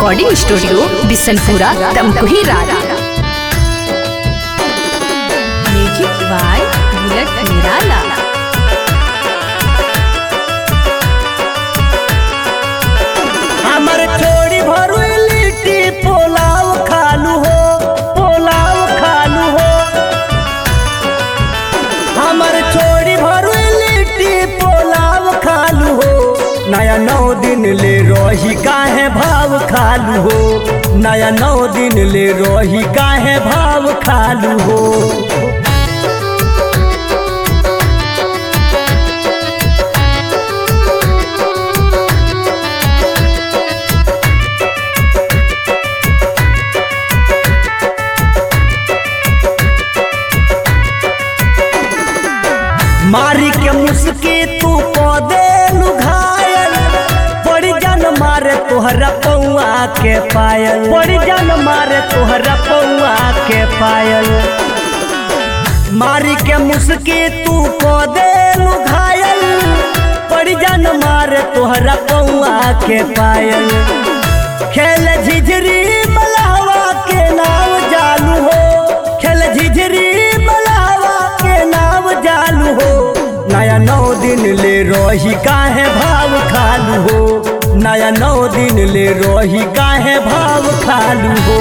recording studio Bishanpura Tamkuhi रारा music by bullet निराला हमर छोड़ी भरू लिट्टी पोलाव खालू हो पोलाव खालू हो हमर छोड़ी भरू लिट्टी पोलाव खालू हो नया नौ दिन ले रही काहे भाव खालू हो नया नौ दिन ले रही काहे भाव खालू हो मारी के मुस्की तू पौधे लुघायल बड़ी जन मारे तोहरा पौआ के पायल बड़ी जन मारे तोहरा पौआ के पायल मारी के मुस्की तू पौधे लुघायल बड़ी जन मारे तोहरा पौआ के पायल खेल झिझरी मलावा के नाव जालू हो खेल झिझरी मलावा के नाव जालू हो नया नौ दिन ले रही काहे भाव खालू हो नया नौ दिन ले रही काहे भाव खालू हो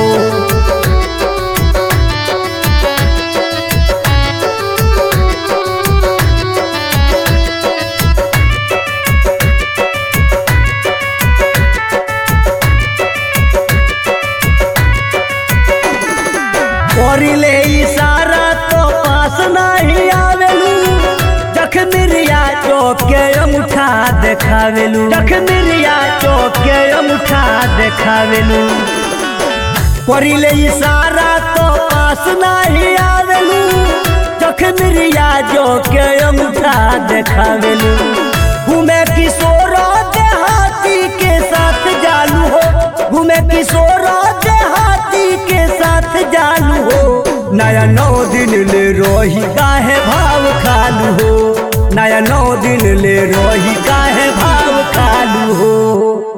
करिले इशारा तो पास नहीं आवेलू जखमिरिया चौके अंगूठा देखावेलू जखमिरिया चौके अंगूठा देखावेलू करिले इशारा तो पास नहीं आवेलू जखमिरिया चौके अंगूठा देखावेलू घूमे किशोर देहाती के साथ जालू हो घूमे किशोर देहाती के साथ जालू हो नया नौ दिन ले रोही काहे भाव खालू हो नया नौ दिन ले रोही काहे भाव खालू हो